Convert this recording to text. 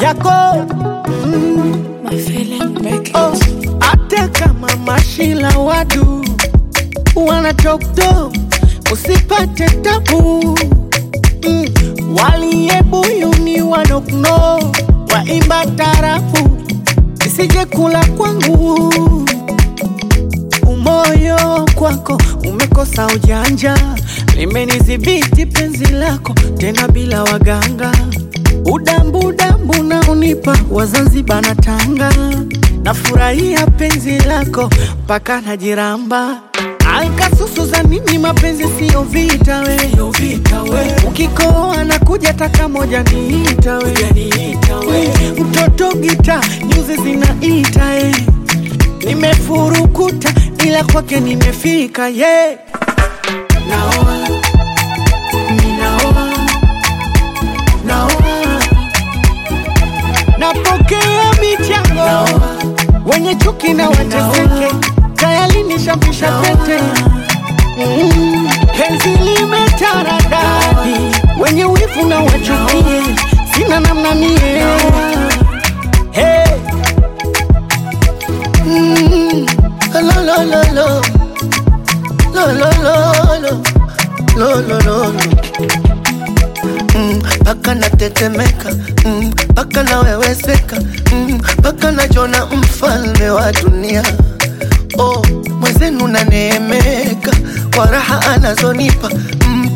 yako mm. My feeling make it. Oh, hata kama mashila wadu wana toktok usipate tabu mm. waliyebuyuni wanokno waimba tarafu isije kula kwangu umoyo kwako umekosa ujanja limenidhibiti penzi lako tena bila waganga udambu udambu na unipa wazanzibar na tanga nafurahia penzi lako mpaka najiramba ankasusu za nini mapenzi siyo vita we, ukikoa na kuja taka moja niita we, mtoto gita nyuzi zinaita eh nimefurukuta ila kwake nimefika ye yeah. naoa ninaoa naoa napokea michango wenye chuki na wateseke tayari nishampisha pete Mm, penzi limetaradadi wenye wivu na wachukie sina namna mie hey. Mm, lo, lo, lo, lo. Lo, lo, lo, lo. Lo, lo, lo, lo. Mm, Paka natetemeka mm, paka naweweseka mm, paka najona mfalme wa dunia oh, mwenzenu naneemeka kwa raha anazonipa mm,